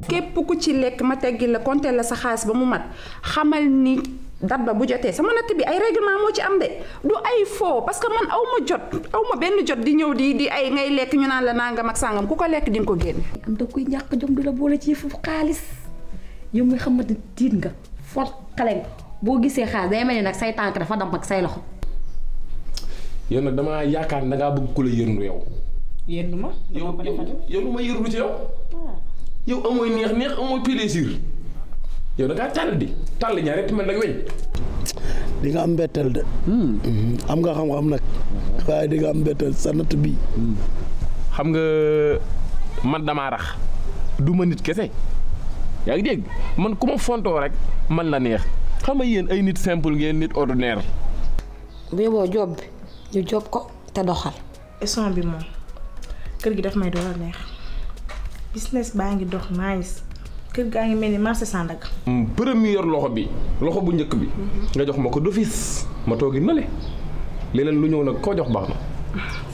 képp ku ci lekk ma teggi la compter la sa xaalis ba mu mat xamal ni date ba bu jotee sama natt bi ay règlement moo ci am de du ay faux parce que man aw ma jot aw ma benn jot di ñëw di di ay ngay lekk ñu naan la nangam ak sàngam ku ko lekk di nga ko génne. am da koy ñàkk jom di la boole ci fu xaalis yow mi xamante tiit nga fort xale nga boo gisee xaalis day mel ni nag say tànk dafa damp ak say loxo. yow nag damaa yaakaar ne da ngaa bëgg ku la yërndu yow. yéen ma. yow yow lu ma yërndu ci yow. yow amooy neex neex amooy plaisir yow da ngaa tàll di tàll ñaar rek mel nag weñ. di nga am mbetteel de. am nga xam-xam nag. waaye di nga am mbetteel sa natt bii. xam nga man damaa rax du ma nit kese yaa ngi dégg man ku ma fontoo rek man la neex xam nga yéen ay nit simple ngeen nit ordinaire. bu yóbboo job bi ñu job ko te doxal. esson bi moom kër gi daf may door a neex business baa ngi dox nice kër gaa ngi mel ni marché Sandaga. première loxo bi loxo bu njëkk bi. nga jox ma ko d'office ma toogi nale leneen lu ñëw nag koo jox baax na.